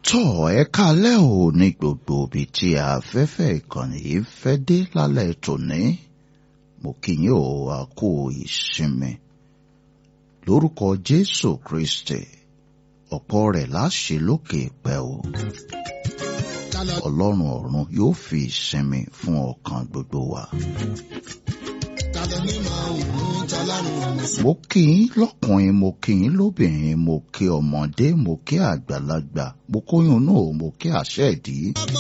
tọ́ ẹ kálẹ́ ò ní gbogbo ibi tí afẹ́fẹ́ ìkànnì yìí fẹ́ dé lálẹ́ tòní mo kí yín ò wá kú ìsinmi lórúkọ Jésù Kristi ọ̀pọ̀ rẹ̀ láṣẹ lókè pẹ́ o Ọlọ́run ọ̀run yóò fi ìsinmi fún ọkàn gbogbo wa. mo kí yín lọ́kùnrin mo kí yín lóbìnrin mo kí ọmọdé mo kí àgbàlagbà mo kóyún náà mo kí àṣẹ ìdí.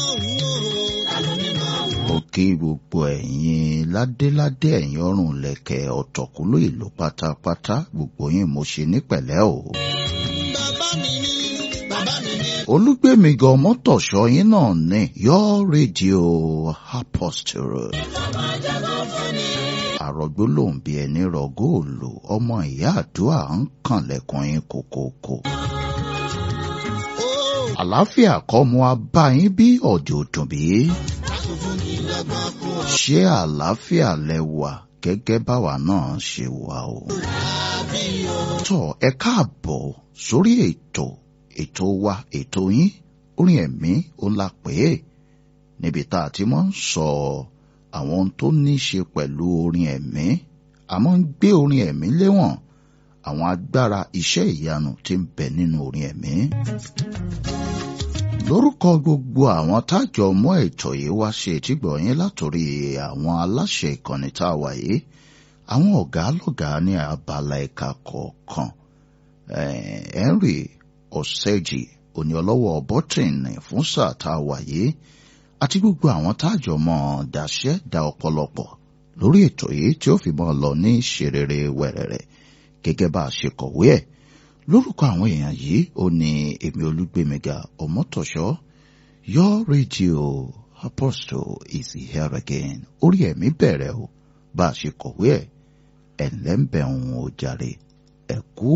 mo kí gbogbo ẹ̀yin ládéládé ẹ̀yin ọrùn lẹ̀kẹ̀ ọ̀tọ̀kúlú ìlú pátápátá gbogbo yín mo ṣe ní pẹ̀lẹ́ o. olúgbèmí gan mọ́tòṣọ́ yín náà ní your radio apostle àrògbó lòun bí ẹni rọ góòlù ọmọ ìyá àdúrà ń kànlẹ̀kùn yín kòkòkò. àlàáfíà kọ́ mu abá yín bí ọ̀dẹ̀ òdùn bí. ṣé àlàáfíà lẹ wà gẹ́gẹ́ báwa náà ṣe wà o. tọ́ ẹ káàbọ̀ sórí ètò ètò wa ètò yín orin ẹ̀mí ó la pè é níbi tá a ti máa ń sọ ọ́ àwọn ohun tó ní í ṣe pẹ̀lú orin ẹ̀mí a máa ń gbé orin ẹ̀mí léwọ̀n àwọn agbára iṣẹ́ ìyanu tí ń bẹ nínú orin ẹ̀mí. lórúkọ gbogbo àwọn tájọ mọ́ ètò yìí wá ṣe ìtìgbọ̀ yín látòrí àwọn aláṣẹ ìkànnì tá a wà yìí àwọn ọ̀gá lọ́gàá ní abala ẹ̀ka kọ̀ọ̀kan Henry Ọ̀sẹ́jì òní ọlọ́wọ́ bọ́tìnì fún sáà tá a wà yìí àti gbogbo àwọn táàjọ mọ́ dàṣẹ́ da ọ̀pọ̀lọpọ̀ lórí ètò yìí tí ó fi mọ́ lọ ní ṣerere wẹ̀rẹ̀rẹ̀ gẹ́gẹ́ bá a ṣe kọ̀wé ẹ̀ lórúkọ àwọn èèyàn yìí ó ní èmi olúgbèmíga ọmọtọ̀ṣọ́ your radio apostle is here again orí ẹ̀mí bẹ̀rẹ̀ o bá a ṣe kọ̀wé ẹ̀ ẹ̀ ńlẹ́ ń bẹ̀ ń o jàre ẹ̀kú